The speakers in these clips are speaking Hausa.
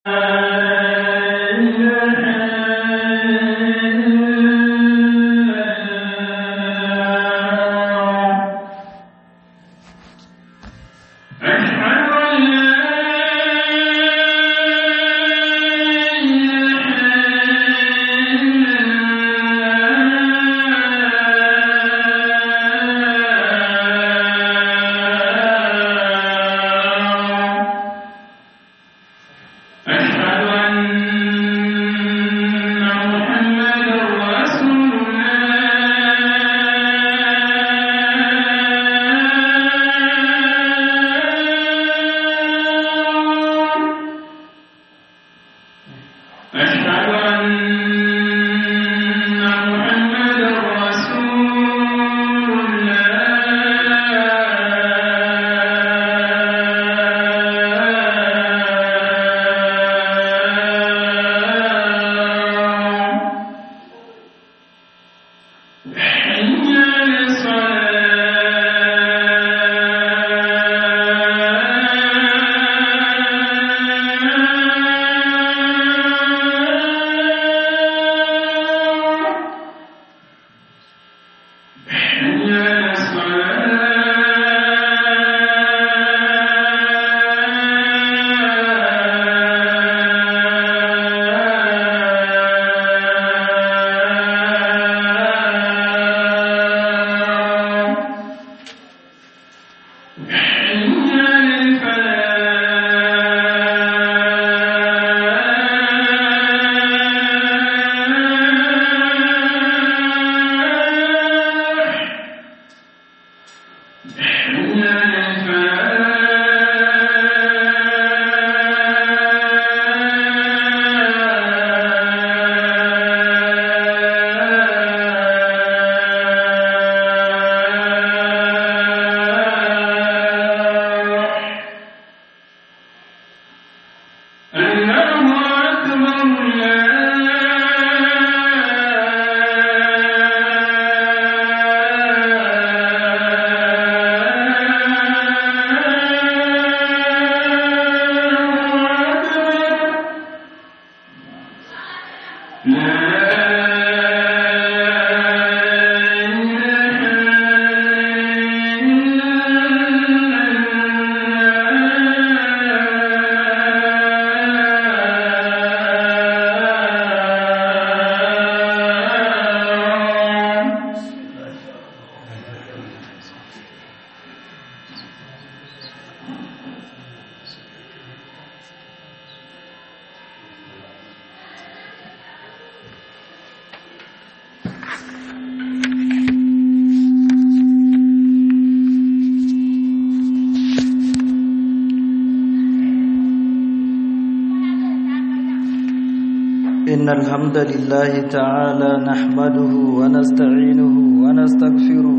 إن الحمد لله تعالى نحمده ونستعينه ونستغفره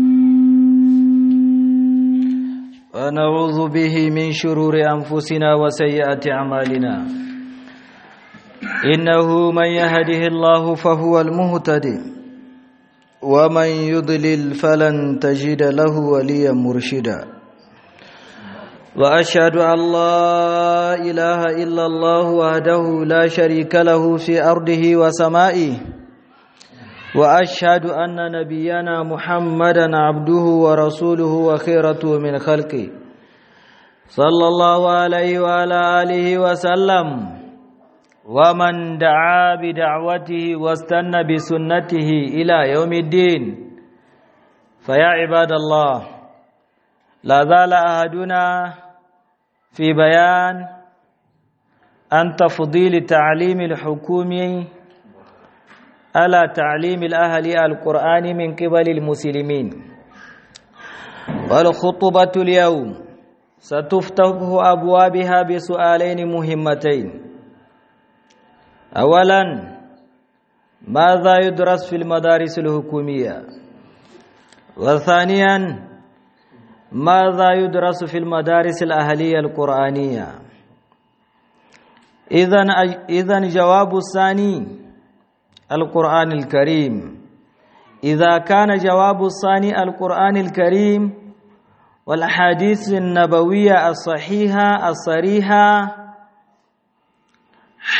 ونعوذ به من شرور أنفسنا وسيئات أعمالنا إنه من يهده الله فهو المهتدي ومن يضلل فلن تجد له وليا مرشدا واشهد ان لا اله الا الله وحده لا شريك له في ارضه وسمائه واشهد ان نبينا محمدا عبده ورسوله وخيرته من خلقه صلى الله عليه وعلى اله وسلم ومن دعا بدعوته واستنى بسنته الى يوم الدين فيا عباد الله لا زال أحدنا في بيان أن تفضيل تعليم الحكومي على تعليم الأهل القرآن من قبل المسلمين والخطبة اليوم ستفتح أبوابها بسؤالين مهمتين أولا ماذا يدرس في المدارس الحكومية وثانيا ماذا يدرس في المدارس الأهلية القرآنية إذن إذن جواب الثاني القرآن الكريم إذا كان جواب الثاني القرآن الكريم والأحاديث النبوية الصحيحة الصريحة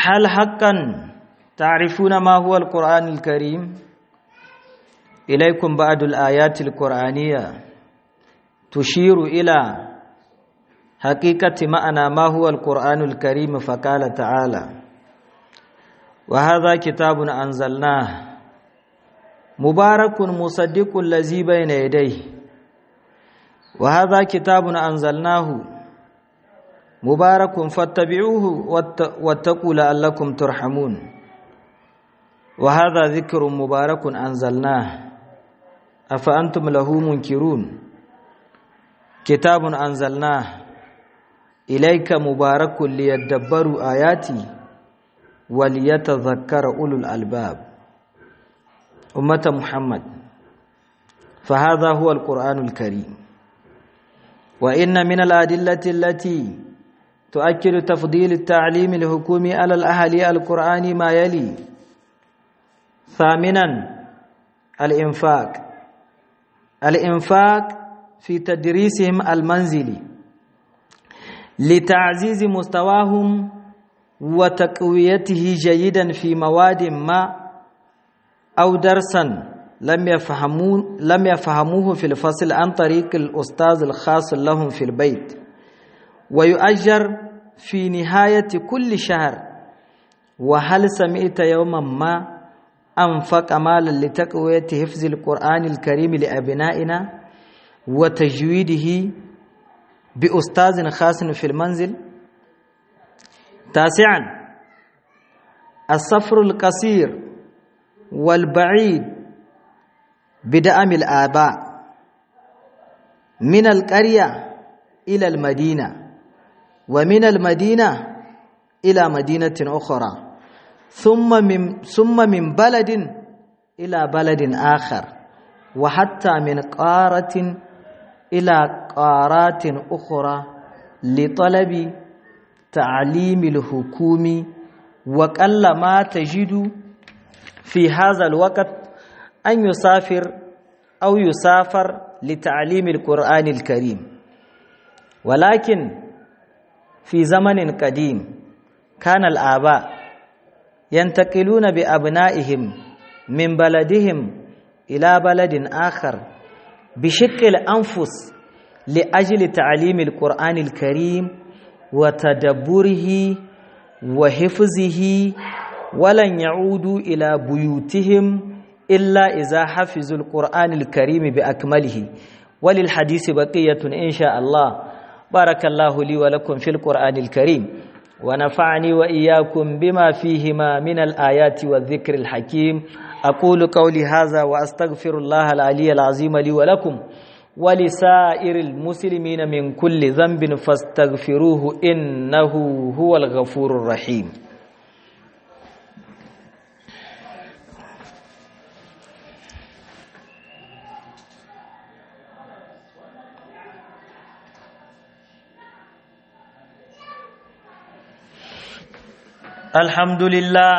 هل حقا تعرفون ما هو القرآن الكريم إليكم بعض الآيات القرآنية تشير إلى حقيقة معنى ما هو القرآن الكريم فقال تعالى وهذا كتاب أنزلناه مبارك مصدق الذي بين يديه وهذا كتاب أنزلناه مبارك فاتبعوه واتقوا لعلكم ترحمون وهذا ذكر مبارك أنزلناه أفأنتم له منكرون كتاب أنزلناه إليك مبارك ليدبروا آياتي وليتذكر أولو الألباب أمة محمد فهذا هو القرآن الكريم وإن من الأدلة التي تؤكد تفضيل التعليم الحكومي على الأهالي القرآن ما يلي ثامنا الإنفاق الإنفاق في تدريسهم المنزلي لتعزيز مستواهم وتقويته جيدا في مواد ما أو درسا لم يفهمون لم يفهموه في الفصل عن طريق الأستاذ الخاص لهم في البيت ويؤجر في نهاية كل شهر وهل سمعت يوما ما أنفق مالا لتقوية حفظ القرآن الكريم لأبنائنا وتجويده بأستاذ خاص في المنزل تاسعا السفر القصير والبعيد بدعم الآباء من القرية إلى المدينة ومن المدينة إلى مدينة أخرى ثم من ثم من بلد إلى بلد آخر وحتى من قارة إلى قارات أخرى لطلب تعليم الحكوم وقل ما تجد في هذا الوقت أن يسافر أو يسافر لتعليم القرآن الكريم ولكن في زمن قديم كان الآباء ينتقلون بأبنائهم من بلدهم إلى بلد آخر بشق الأنفس لأجل تعليم القرآن الكريم وتدبره وحفظه ولن يعودوا إلى بيوتهم إلا إذا حفظوا القرآن الكريم بأكمله وللحديث بقية إن شاء الله بارك الله لي ولكم في القرآن الكريم ونفعني وإياكم بما فيهما من الآيات والذكر الحكيم أقول قولي هذا وأستغفر الله العلي العظيم لي ولكم ولسائر المسلمين من كل ذنب فاستغفروه إنه هو الغفور الرحيم الحمد لله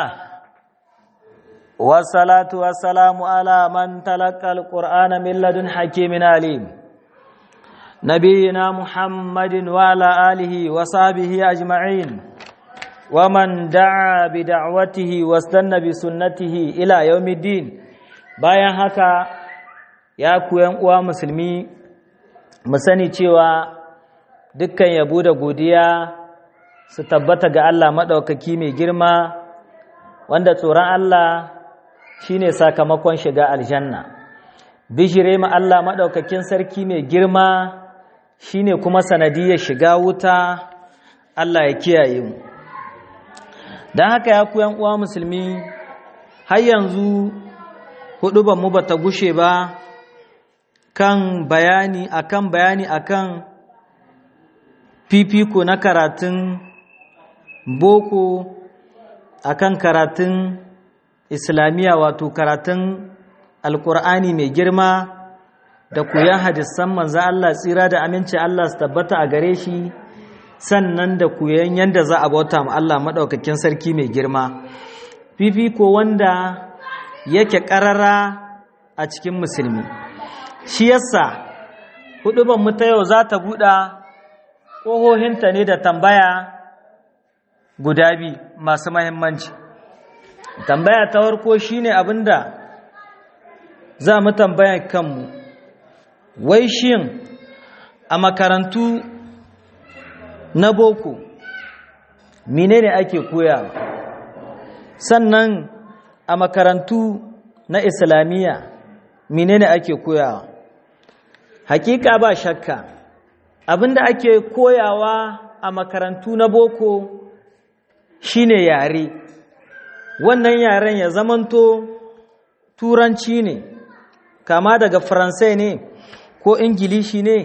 والصلاة والسلام على من تلقى القرآن من لدن حكيم عليم نبينا محمد وعلى آله وصحبه أجمعين ومن دعا بدعوته واستنى بسنته إلى يوم الدين bayan haka ya ku uwa musulmi mu sani cewa dukkan yabo da godiya su tabbata ga Allah maɗaukaki mai girma wanda tsoron Allah shine sakamakon shiga aljanna bishire ma Allah maɗaukakin sarki mai girma shine kuma sanadiyar shiga wuta Allah ya kiyaye mu don haka ya ku uwa musulmi har yanzu hudu mu bata gushe ba kan bayani akan bayani akan fifiko na karatun boko akan karatun islamiyya wato karatun alkur'ani mai girma da koyan hadisan manzo Allah tsira da aminci Allah su tabbata a gare shi sannan da koyan yanda za a bauta ma Allah madaukakin sarki mai girma fifiko wanda yake karara a cikin musulmi shi yasa huduban mu ta yau za ta buɗa ƙohohinta ne da tambaya guda bi masu mahimmanci tambaya ta farko shine abinda za mu tambaya kanmu wai shin a makarantu na boko menene ake koyawa sannan a makarantu na islamiyya menene ake koyawa hakika ba shakka abinda ake koyawa a makarantu na boko shine yare wannan yaren ya zamanto turanci ne kama daga faransai ne ko ingilishi ne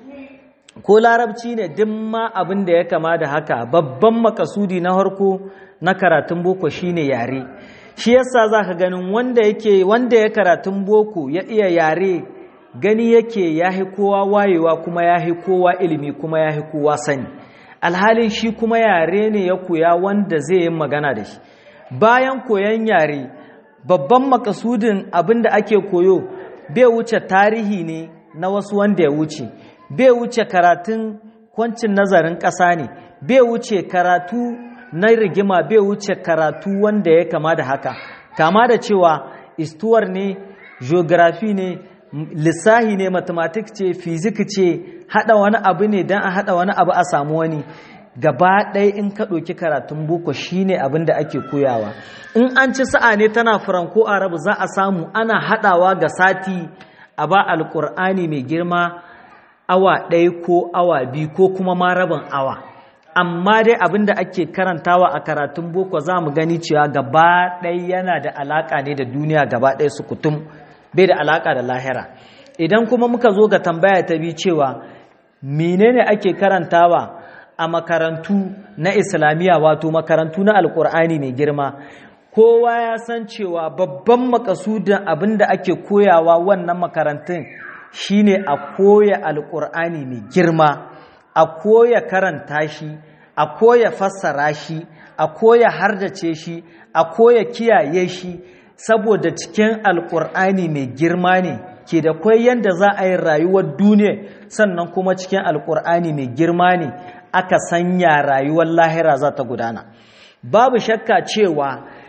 ko larabci ne duk ma abin da ya kama da haka babban makasudi na harko na karatun boko shine yare shi yasa zaka ganin wanda yake wanda ya karatun boko ya iya yare gani yake yahi kowa wayewa kuma yahi kowa ilimi kuma yahi kowa sani alhalin shi kuma yare ne ya koya wanda zai yi magana da shi bayan koyan yare babban makasudin abin da ake koyo bai wuce tarihi ne na wasu wanda ya wuce bai wuce karatun kwancin nazarin ƙasa ne bai wuce karatu na rigima bai wuce karatu wanda ya kama da haka kama da cewa istuwar ne geography ne lissahi ne mathematics ce physics ce hada wani abu ne don a hada wani abu a samu wani gaba ɗaya in ka ɗauki karatun boko shine abin da ake koyawa in an ci sa'a ne tana franco arabu za a samu ana hadawa ga sati a ba alƙur'ani mai girma awa ɗaya ko awa biyu ko kuma ma rabin awa amma dai abin da ake karantawa a karatun boko za mu gani cewa gaba ɗaya yana da alaƙa ne da duniya gaba ɗaya su kutum bai da alaƙa da lahira idan kuma muka zo ga tambaya ta bi cewa menene ake karantawa a makarantu na islamiyya wato makarantu na alƙur'ani mai girma kowa ya san cewa babban makasudin abin da ake koyawa wannan makarantun shine a koya alƙur'ani mai girma a koya karanta shi a koya fassara shi a koya hardace shi a koya kiyaye shi saboda cikin alƙur'ani mai girma ne ke da kwai yadda za a yi rayuwar duniya sannan kuma cikin alƙur'ani mai girma ne aka sanya rayuwar lahira za ta gudana babu shakka cewa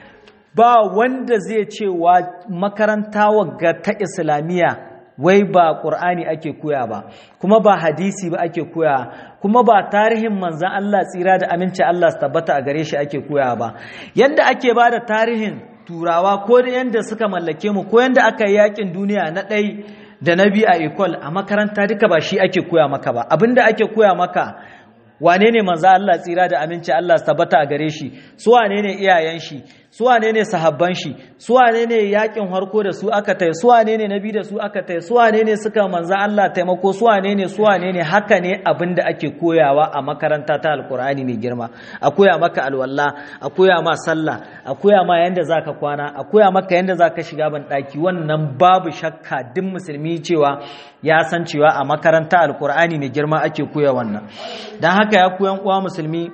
ba wanda zai cewa makaranta wagga ta islamiyya wai ba ƙur'ani ake koya ba kuma ba hadisi ba ake koya kuma ba tarihin manzan Allah tsira da aminci Allah su tabbata a gare shi ake koya ba yadda ake ba da tarihin turawa ko da yadda suka mallake mu ko yadda aka yi yakin duniya na ɗai da na biyu a ekol a makaranta duka ba shi ake koya maka ba abinda ake koya maka wane ne manzo Allah tsira da aminci Allah su tabbata a gare shi su wane ne iyayen shi su wane ne sahabban shi su wane ne yakin harko da su aka tai su wane ne nabi da su aka tai su wane ne suka manzo Allah taimako su wane ne su wane ne haka ne abin da ake koyawa a makaranta ta alkur'ani mai girma a koya maka alwala a koya ma sallah a koya ma yanda zaka kwana a koya maka yanda zaka shiga ban daki wannan babu shakka duk musulmi cewa ya san cewa a makaranta alkur'ani mai girma ake koya wannan dan haka ya koyan uwa musulmi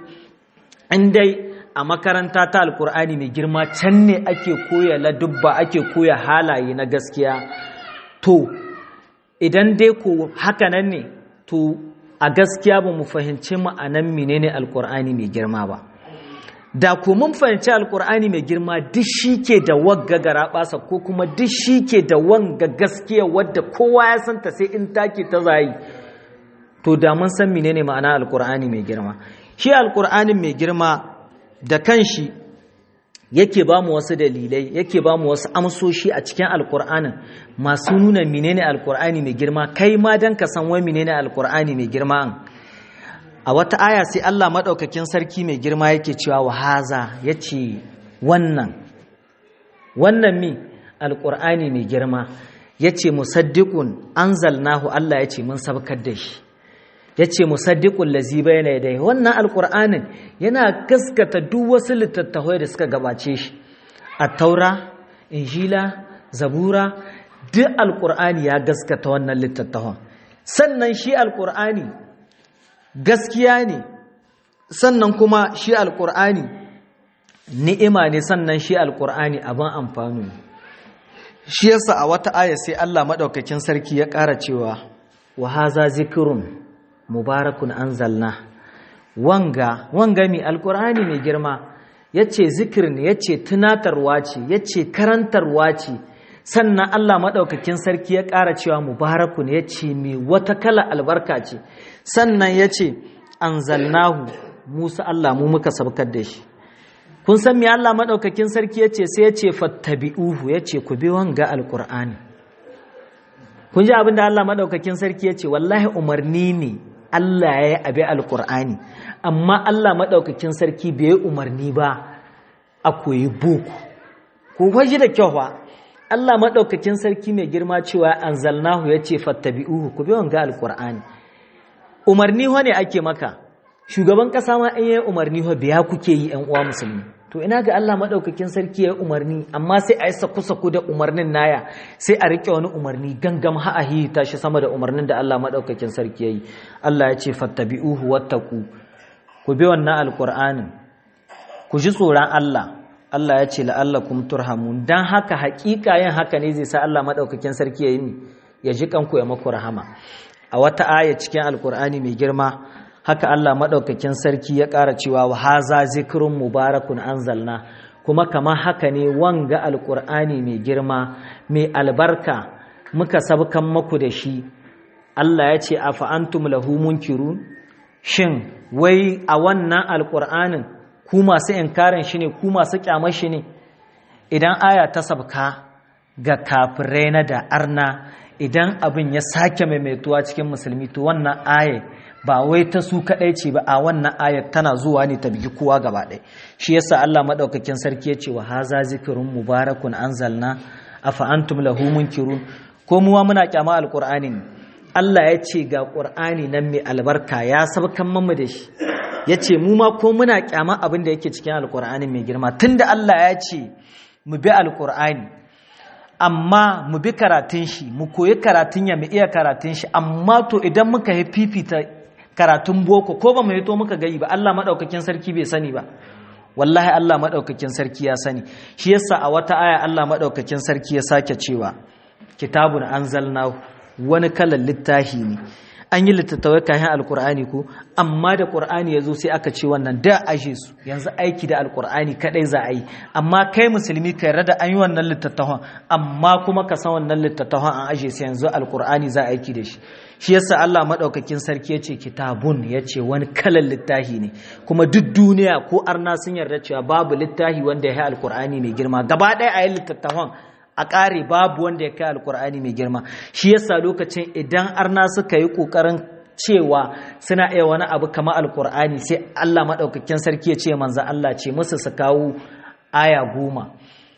in dai a makaranta ta alkur'ani mai girma can ne ake koya ladubba ake koya halaye na gaskiya to idan dai ko haka nan ne to a gaskiya ba mu fahimci ma'anan menene alkur'ani mai girma ba da ko mun fahimci alkur'ani mai girma duk shi ke da wagga gara basa ko kuma duk shi ke da wanga gaskiya wadda kowa ya santa sai in take ta zayi to da mun san menene ma'ana alkur'ani mai girma shi alkur'ani mai girma da kanshi yake ba mu wasu dalilai yake ba mu wasu amsoshi a cikin alkur'anin masu nuna menene alkur'ani mai girma kai ma dan ka san wai menene alkur'ani mai girma a wata aya sai Allah madaukakin sarki mai girma yake cewa wa haza yace wannan wannan mi alkur'ani mai girma yace musaddiqun anzalnahu Allah yace mun sabkar da shi ya ce musaddiƙun lazi bayana dai wannan alƙur'anin yana gaskata duk wasu littattafai da suka gabace shi a taura injila zabura duk alƙur'ani ya gaskata wannan littattafan sannan shi alƙur'ani gaskiya ne sannan kuma shi alƙur'ani ni'ima ne sannan shi alƙur'ani abin amfani shi yasa a wata aya sai Allah maɗaukakin sarki ya ƙara cewa wa haza zikirun mubarakun anzalna wanga wanga mi alkur'ani mai girma yace zikir ne yace tunatarwa ce yace karantarwa ce sannan Allah maɗaukakin sarki ya ƙara cewa mubarakun ya ce mai wata kala albarka ce sannan ya ce an zalnahu musa Allah mu muka sabkar da shi kun san me Allah maɗaukakin sarki ya ce sai ya ce fattabi'uhu ya ce ku bi wanga alƙur'ani kun ji abin da Allah maɗaukakin sarki ya ce wallahi umarni ne Allah ya yi abi alƙur'ani amma Allah maɗaukakin sarki bai yi umarni ba a koyi boko ku kwaji da kyau ba Allah maɗaukakin sarki mai girma cewa an zalnahu ya ce fattabi'uhu ku bi wanga alƙur'ani umarni ho ne ake maka shugaban ƙasa ma in yi umarni ho biya kuke yi ‘yan uwa musulmi to ina ga Allah maɗaukakin sarki ya yi umarni amma sai a yi saku-saku da umarnin naya sai a riƙe wani umarni gangam ha'ahi tashi sama da umarnin da Allah maɗaukakin sarki ya yi Allah ya ce fattabi'uhu wattaku ku bi wannan alƙur'anin ku ji tsoron Allah Allah ya ce la'allakum turhamun dan haka haƙiƙa yin haka ne zai sa Allah maɗaukakin sarki ya yi ya ji kanku ya maku rahama a wata aya cikin alƙur'ani mai girma haka Allah maɗaukakin sarki ya ƙara cewa wa haza zikrun mubarakun anzalna kuma kamar haka ne wanga alƙur'ani mai girma mai albarka muka sabkan maku da shi Allah ya ce afa antum lahu munkirun shin wai a wannan alƙur'anin ku masu inkarin shi ne ku masu kyamar shi ne idan aya ta sabka ga kafirai na da arna idan abin ya sake maimaituwa cikin musulmi to wannan aya ba wai ta su kadai ce ba a wannan ayar tana zuwa ne ta bigi kowa gaba ɗaya shi yasa Allah madaukakin sarki ya ce wa haza zikrun mubarakun anzalna afa antum lahu munkirun ko muwa muna kyama alqur'ani Allah ya ce ga qur'ani nan mai albarka ya sabkan mamu da shi ya ce mu ma ko muna kyama abin da yake cikin alkur'ani mai girma tunda Allah ya ce mu bi alkur'ani amma mu bi karatun shi mu koyi karatun ya mu iya karatun shi amma to idan muka yi fifita karatun boko ko ba mu yi to muka gayi ba Allah madaukakin sarki bai sani ba wallahi Allah madaukakin sarki ya sani shi yasa a wata aya Allah madaukakin sarki ya sake cewa kitabun anzalnahu wani kalan littafi ne an yi littattafai kayan alkur'ani ko amma da ƙur'ani ya zo sai aka ce wannan da aje su yanzu aiki da alkur'ani kadai za a yi amma kai musulmi ka yarda da an yi wannan littattafan amma kuma ka san wannan littattafan an aje su yanzu alkur'ani za a aiki da shi shi yasa Allah madaukakin sarki yace kitabun yace wani kalan littafi ne kuma duk duniya ko arna sun yarda cewa babu littafi wanda ya yi alkur'ani mai girma gaba ɗaya a yi littattafan a ƙare babu wanda ya kai alkur'ani mai girma shi yasa lokacin idan arna suka yi ƙoƙarin cewa suna iya wani abu kama alkur'ani sai allah maɗaukakin sarki ya ce manzan allah ce musu su kawo aya goma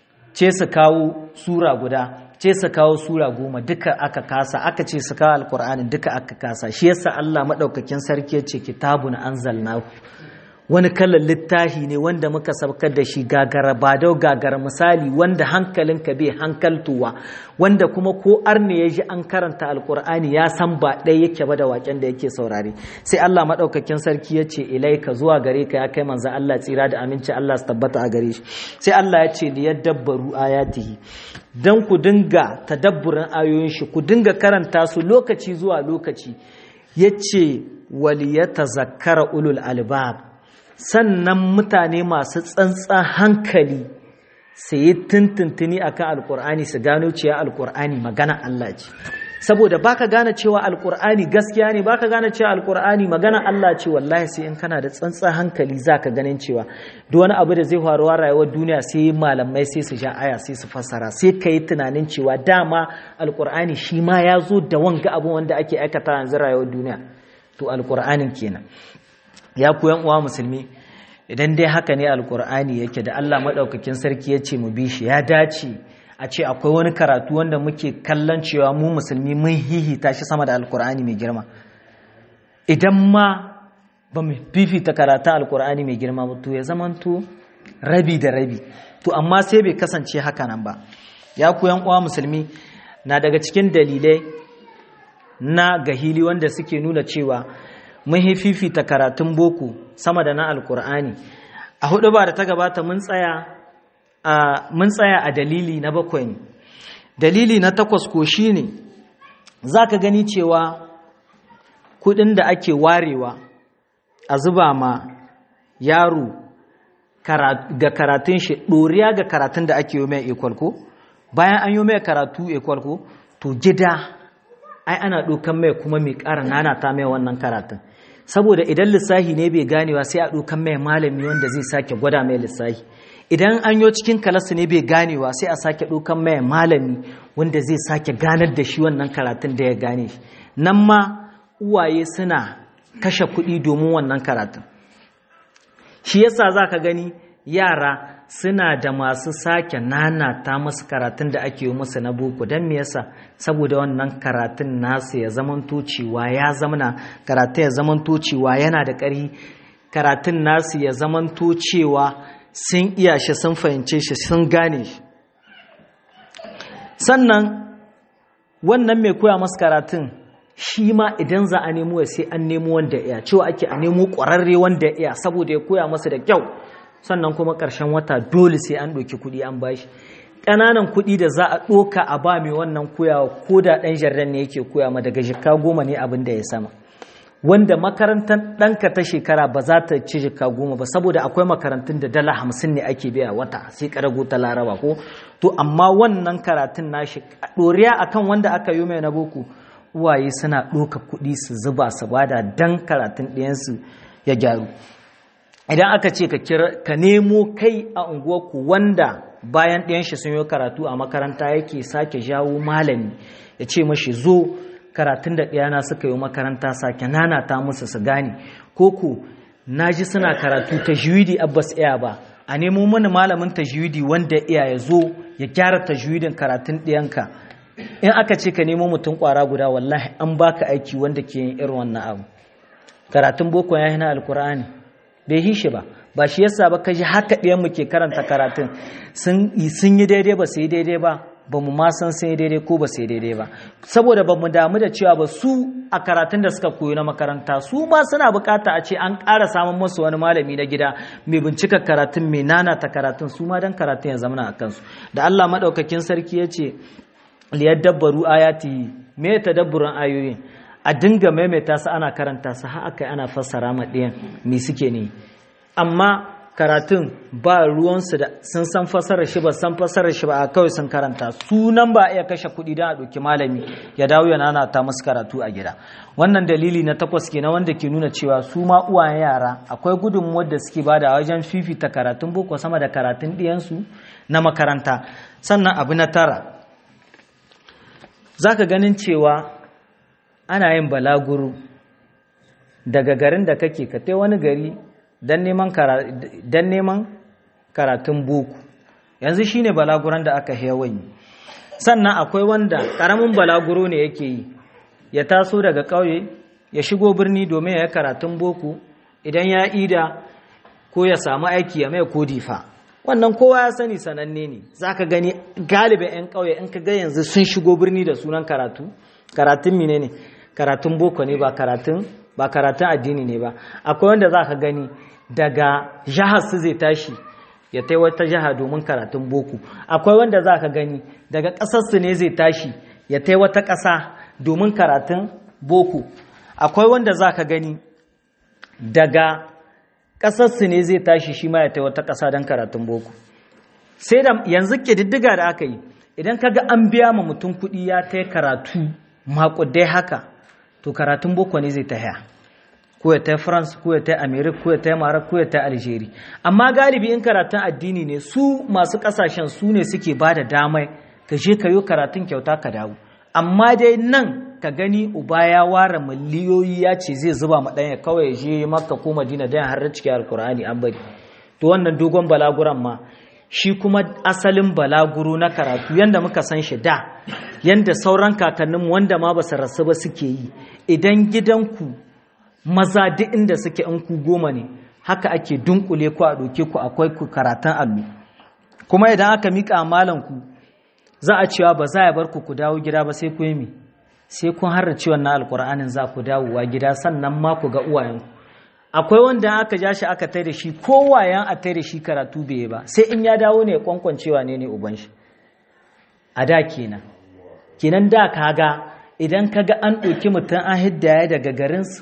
ce su kawo sura guda ce su kawo sura goma duka aka kasa aka ce su kawo alkur'ani duka aka kasa shi yasa allah maɗaukakin sarki ya ce kitabun anzalnahu wani kalan littafi ne wanda muka sabkar da shi gagara ba dau gagara misali wanda hankalinka bai hankaltuwa wanda kuma ko arne ya ji an karanta alkur'ani ya san ba ɗaya yake ba da waken da yake saurare sai Allah maɗaukakin sarki ya ce ilaika zuwa gare ka ya kai manzo Allah tsira da aminci Allah su tabbata a gare shi sai Allah ya ce li yadabbaru ayatihi dan ku dinga tadabburin ayoyin shi ku dinga karanta su lokaci zuwa lokaci yace waliyatazakkara ulul albab sannan mutane masu tsantsan hankali su yi tuntuntuni akan alkur'ani su gano cewa alkur'ani magana Allah ce saboda baka gane cewa alkur'ani gaskiya ne baka gane cewa alkur'ani magana Allah ce wallahi sai in kana da tsantsan hankali zaka ganin cewa duk wani abu da zai faru a rayuwar duniya sai malamai sai su sha aya sai su fassara sai ka yi tunanin cewa dama alkur'ani shi ma ya zo da wanga abu wanda ake aikata yanzu rayuwar duniya to alkur'anin kenan ya ku yan uwa musulmi idan dai haka ne alkur'ani yake da Allah madaukakin sarki ya ce mu bi shi ya dace a ce akwai wani karatu wanda muke kallon cewa mu musulmi mun hihita shi sama da alkur'ani mai girma idan ma ba mu fifita karatun alkur'ani mai girma ba to ya zamanto rabi da rabi to amma sai bai kasance haka nan ba ya ku yan uwa musulmi na daga cikin dalilai na gahili wanda suke nuna cewa mun fifita karatun boko sama da na alkur'ani a hudu ba da ta gabata mun tsaya a mun tsaya a dalili na bakwai ne dalili na takwas ko shine zaka gani cewa kudin da ake warewa a zuba ma yaro ga karatun shi ɗoriya ga karatun da ake yi mai ekwal ko bayan an yi mai karatu ekwal ko to gida ai ana ɗaukan mai kuma mai ƙara nana ta mai wannan karatun saboda idan lissahi ne bai ganewa sai a ɗaukan mai malami wanda zai sake gwada mai lissahi idan an yi cikin kalasu ne bai ganewa sai a sake ɗaukan mai malami wanda zai sake ganar da shi wannan karatun da ya gane shi nan ma uwaye suna kashe kuɗi domin wannan karatun shi yasa za ka gani yara suna da masu sake nanata masu karatun da ake yi musu na boko don me yasa saboda wannan karatun nasu ya zamanto cewa ya zamana karatun ya zamanto cewa yana da ƙarfi karatun nasu ya zamanto cewa sun iya shi sun fahimce shi sun gane shi sannan wannan mai koya masu karatun shi ma idan za a nemo ya sai an nemo wanda ya cewa ake a nemo ƙwararre wanda ya saboda ya koya masa da kyau sannan kuma ƙarshen wata dole sai an ɗauki kuɗi an bashi ƙananan kuɗi da za a ɗoka a ba mai wannan koyawa ko da ɗan jarran ne yake koya ma daga jika goma ne abin da ya sama wanda makarantar ɗanka ta shekara ba za ta ci jika goma ba saboda akwai makarantun da dala hamsin ne ake biya wata sai ƙarago ta laraba ko to amma wannan karatun nashi ɗoriya akan wanda aka yi mai na boko uwaye suna ɗoka kuɗi su zuba su bada dan karatun ɗayansu ya gyaru idan aka ce ka nemo kai a unguwarku wanda bayan ɗayan shi sun yi karatu a makaranta yake sake jawo malami ya ce mashi zo karatun da ɗayana suka yi makaranta sake nanata musu su gane ko ku na ji suna karatu ta juwidi abbas iya ba a nemo mana malamin ta juwidi wanda iya ya zo ya gyara ta juwidin karatun ɗayanka in aka ce ka nemo mutum ƙwara guda wallahi an baka aiki wanda ke yin irin wannan abu karatun boko ya yi na alkur'ani bai yi shi ba ba shi yasa ba kaji haka ɗayan mu ke karanta karatun sun yi daidai ba su yi daidai ba ba mu ma san sun yi daidai ko ba su yi daidai ba saboda ba mu damu da cewa ba su a karatun da suka koyi na makaranta su ma suna bukata a ce an ƙara samun musu wani malami na gida mai bincika karatun mai nanata karatun su ma dan karatun ya zama a kansu da Allah maɗaukakin sarki ya ce liyadabbaru ayati me tadabburan ayoyin a dinga maimaita su ana karanta su har aka ana fassara ma ɗayan me suke ne amma karatun ba ruwansu da sun san fassarar shi ba san fassarar shi ba a kawai sun karanta sunan ba iya kashe kuɗi don a ɗauki malami ya dawo ya nana ta musu karatu a gida wannan dalili na takwas ke na wanda ke nuna cewa su ma uwayen yara akwai gudunmuwar da suke bada wajen fifita karatun boko sama da karatun ɗiyansu na makaranta sannan abu na tara za ka ganin cewa ana yin balaguro daga garin da kake ka tai wani gari don neman karatun boko yanzu shine balaguran da aka yawan sannan akwai wanda ƙaramin balaguro ne yake yi ya taso daga ƙauye ya shigo birni domin ya yi karatun boko idan ya ida ko ya samu aiki ya mai kodifa wannan kowa ya sani sananne ne za ka gani galibin 'yan ƙauye in ka ga yanzu sun shigo birni da sunan karatu karatun mine ne karatun boko ne ba karatun ba karatun addini ne ba akwai wanda za ka gani daga jihar su zai tashi ya tai wata jiha domin karatun boko akwai wanda za ka gani daga ƙasarsu ne zai tashi ya tai wata ƙasa domin karatun boko akwai wanda za ka gani daga ƙasarsu ne zai tashi shi ma ya tai wata ƙasa don karatun boko sai da yanzu ƙididdiga da aka yi idan ka ga an biya ma mutum kuɗi ya tai karatu maƙudai haka to karatun boko ne zai ta haya ko ya ta france ko ya ta america ko ya ta maroc ko ya ta algeria amma galibi in karatun addini ne su masu kasashen su ne suke ba da damai ka je ka yi karatun kyauta ka dawo amma dai nan ka gani uba ya ware miliyoyi ya ce zai zuba ma ɗanya kawai ya je makka ko madina don har cikin alkur'ani an bari to wannan dogon balaguran ma shi kuma asalin balaguro na karatu yanda muka san shi da yanda sauran kakanninmu wanda ma ba su rasu ba suke yi idan gidanku maza duk inda suke in ku goma ne haka ake dunkule ku a ɗauke ku akwai ku karatun allo kuma idan aka miƙa malanku za a cewa ba za a bar ku ku dawo gida ba sai ku yi mi sai kun harra ciwon na alƙur'anin za ku dawowa gida sannan ma ku ga uwayenku akwai wanda aka ja shi aka tai da shi kowayen a tai da shi karatu bai ba sai in ya dawo ne kwankwancewa ne ne uban shi a da kenan kenan da kaga idan kaga an ɗauki mutum an hiddaya daga garinsu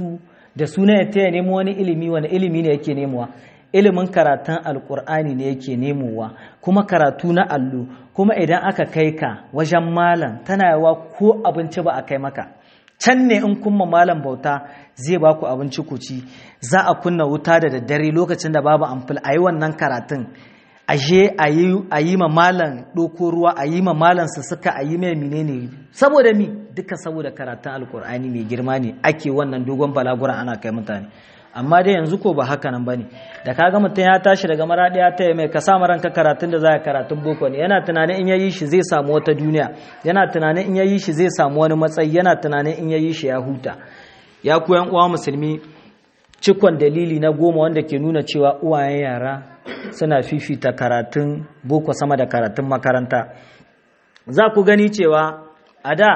da suna ya taya nemo wani ilimi wani ilimi ne yake nemowa ilimin karatun alkur'ani ne yake nemowa kuma karatu na allo kuma idan aka kai ka wajen malam tana yawa ko abinci ba a kai maka can ne in kuma malam bauta zai ba ku abinci ku ci za a kunna wuta da daddare lokacin da babu amfil a yi wannan karatun ashe a yi ma malam ɗoko ruwa a yi ma malam su suka a yi mai menene saboda mi duka saboda karatun alkur'ani mai girma ne ake wannan dogon balagura ana kai mutane amma dai yanzu ko ba haka nan bane da kaga mutum ya tashi daga maraɗi ya taya mai ka sa ranka karatun da za a karatun boko ne yana tunanin in yayi shi zai samu wata duniya yana tunanin in yayi shi zai samu wani matsayi yana tunanin in yayi shi ya huta ya ku yan uwa musulmi cikon dalili na goma wanda ke nuna cewa uwayen yara suna fifita karatun boko sama da karatun makaranta za ku gani cewa a da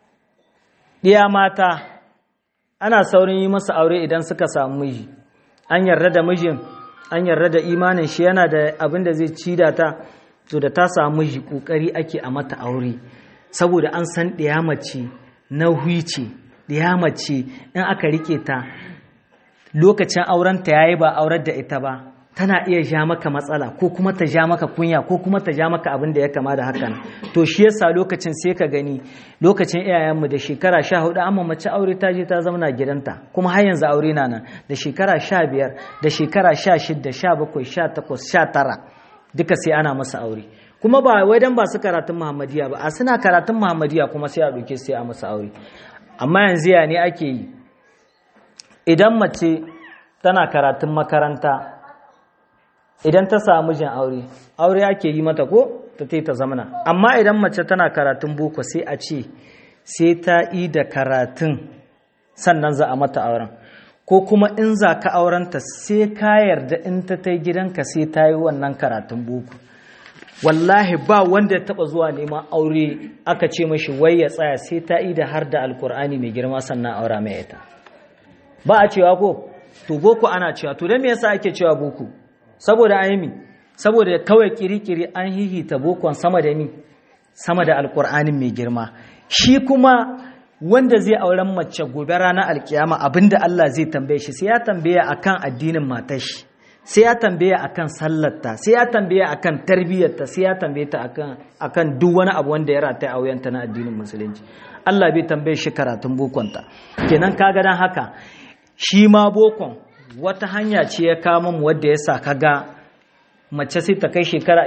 ɗiya mata ana saurin yi masa aure idan suka samu miji an yarda da mijin an yarda da imanin shi yana da abin da zai ci da ta to da ta samu miji kokari ake a mata aure saboda an san ɗiya mace na huice ɗiya mace in aka rike ta lokacin aurenta yayi ba aurar da ita ba tana iya ja maka matsala ko kuma ta ja maka kunya ko kuma ta ja maka abin da ya kama da hakan to shi yasa lokacin sai ka gani lokacin iyayenmu da shekara sha hudu amma mace aure ta je ta zauna gidanta kuma har yanzu aure na nan da shekara sha biyar da shekara sha shida sha bakwai sha takwas sha tara duka sai ana masa aure kuma ba wai dan ba su karatun muhammadiya ba a suna karatun muhammadiya kuma sai a ɗauke sai a masa aure amma yanzu ya ne ake yi idan mace tana karatun makaranta idan ta samu jin aure aure ake yi mata ko ta ta ta zamana amma idan mace tana karatun boko sai a ce sai ta yi da karatun sannan za a mata auren ko kuma in za ka aurenta sai ka yarda in ta ta gidanka sai ta yi wannan karatun boko wallahi ba wanda ya taba zuwa neman aure aka ce mashi wai ya tsaya sai ta yi da har da alkur'ani mai girma sannan aura mai ita ba a cewa ko to boko ana cewa to don me yasa ake cewa boko saboda aimi saboda kawai kirikiri an hihita bokon sama da ni sama da alkur'anin mai girma shi kuma wanda zai auren mace gobe ranar alkiyama abinda Allah zai tambaye shi sai ya tambaya akan addinin matar shi sai ya tambaya akan sallarta sai ya tambaya akan tarbiyyarta sai ya tambaye ta akan akan duk wani abu wanda ya rataya a wuyanta na addinin musulunci Allah bai tambaye shi karatun bokonta kenan kaga dan haka shi ma bokon wata hanya ce ya kama mu wadda ya sa kaga mace sai ta kai shekara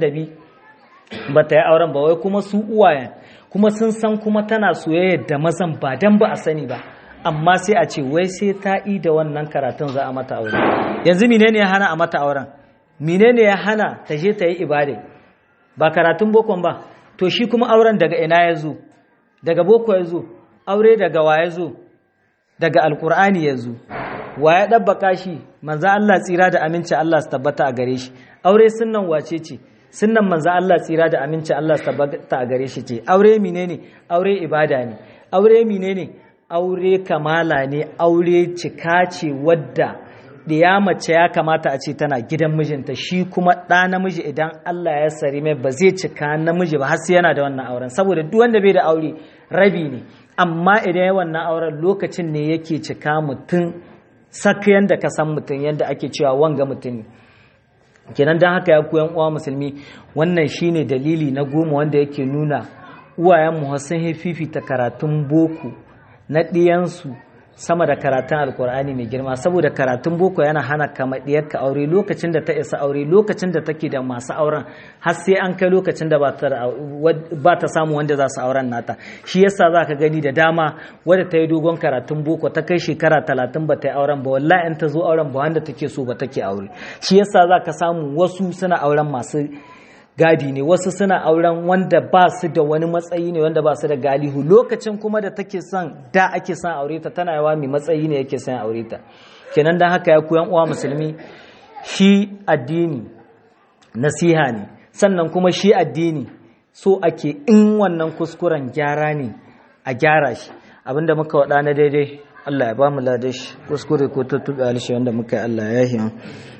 22 ba ta yi auren ba wai kuma su uwayen kuma sun san kuma tana soyayya da mazan ba dan ba a sani ba amma sai a ce wai sai ta yi da wannan karatun za a mata aure yanzu menene ya hana a mata auren menene ya hana ta je ta yi ibada ba karatun bokon ba to shi kuma auren daga ina ya zo daga boko ya zo aure daga wa ya zo daga alkur'ani ya zo wa ya ɗabbaka shi manza Allah tsira da aminci Allah su tabbata a gare shi aure sunnan wace ce sunnan manza Allah tsira da aminci Allah su tabbata a gare shi ce aure menene aure ibada ne aure menene aure kamala ne aure cika ce wadda ya mace ya kamata a ce tana gidan mijinta shi kuma ɗa namiji idan Allah ya sari mai ba zai cika namiji ba har sai yana da wannan auren saboda duk wanda bai da aure rabi ne amma idan ya wannan auren lokacin ne yake cika mutum sak yanda ka san mutum yanda ake cewa wanga mutum kenan don haka ya koyan uwa musulmi wannan shine dalili na goma wanda yake nuna uwayen mu sun fifita karatun boko na ɗiyansu sama da karatun alkur'ani mai girma saboda karatun boko yana hana kama ka aure lokacin da ta isa aure lokacin da take da masu auren har sai an kai lokacin da ba ta samu wanda za su auren nata shi yasa za ka gani da dama wadda ta yi dogon karatun boko ta kai shekara talatin ba ta yi auren ba wallahi in ta zo auren ba wanda take so ba take aure shi yasa za ka samu wasu suna auren masu gadi ne wasu suna auren wanda ba su da wani matsayi ne wanda ba su da galihu lokacin kuma da take son da ake son aure ta tana yawa mai matsayi ne yake son aure ta kenan dan haka ya koyan uwa musulmi shi addini nasiha ne sannan kuma shi addini so ake in wannan kuskuren gyara ne a gyara shi abinda muka waɗa na daidai Allah ya ba mu ladashi kuskure ko tuttuɓe alishi wanda muka yi Allah ya yi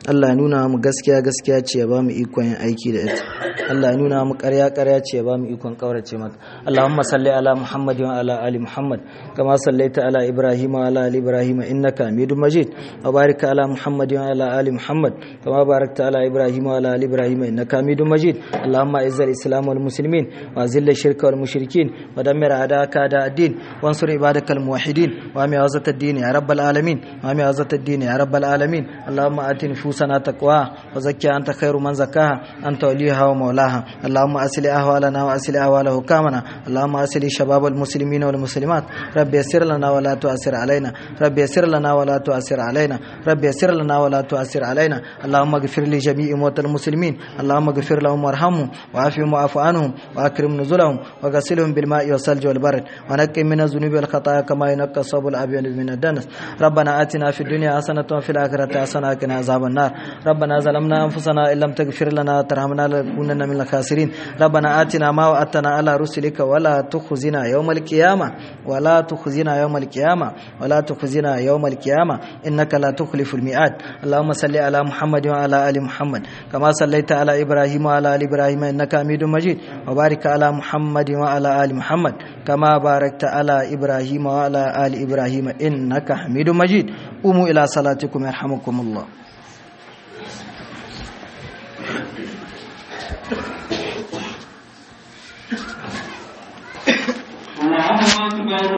Allah ya nuna mu gaskiya gaskiya ce ya ba mu ikon yin aiki da ita Allah ya nuna mu ƙarya ƙarya ce ya ba mu ikon ƙaurace mata Allahumma salli ala Muhammad wa ala ali Muhammad kama sallaita ala Ibrahim wa ala ali Ibrahim innaka Hamidum Majid wa barik ala Muhammad wa ala ali Muhammad kama barakta ala Ibrahim wa ala ali Ibrahim innaka Hamidum Majid Allahumma izz al-islam wal muslimin wa zill ash-shirka wal mushrikin wa dammir a'daka a'da ad-din wansur ibadakal muwahhidin wa ami awzat ad-din ya rabbal alamin wa ami awzat ad-din ya rabbal alamin Allahumma ati nufusana taqwa wa zakkiha anta khairu man zakkaha anta waliyaha wa mawlaha اللهم أسل أهوالنا وأسل أهوال حكامنا اللهم أسل شباب المسلمين والمسلمات رب يسر لنا ولا تؤثر علينا رب يسر لنا ولا تؤثر علينا رب يسر لنا ولا تؤثر علينا اللهم اغفر لجميع موتى المسلمين اللهم اغفر لهم وارحمهم وعافهم واعف عنهم وأكرم نزلهم وغسلهم بالماء والثلج والبرد ونقهم من الذنوب والخطايا كما ينقى الصوب الأبيض من الدنس ربنا آتنا في الدنيا حسنة وفي الآخرة حسنة وقنا عذاب النار ربنا ظلمنا أنفسنا إن لم تغفر لنا وترحمنا لنكونن من الخاسرين ربنا آتنا ما وعدتنا على رسلك ولا تخزنا يوم القيامة ولا تخزنا يوم القيامة ولا تخزنا يوم القيامة إنك لا تخلف الميعاد اللهم صل على محمد وعلى آل محمد كما صليت على إبراهيم وعلى آل إبراهيم إنك حميد مجيد وبارك على محمد وعلى آل محمد كما باركت على إبراهيم وعلى آل إبراهيم إنك حميد مجيد قوموا إلى صلاتكم يرحمكم الله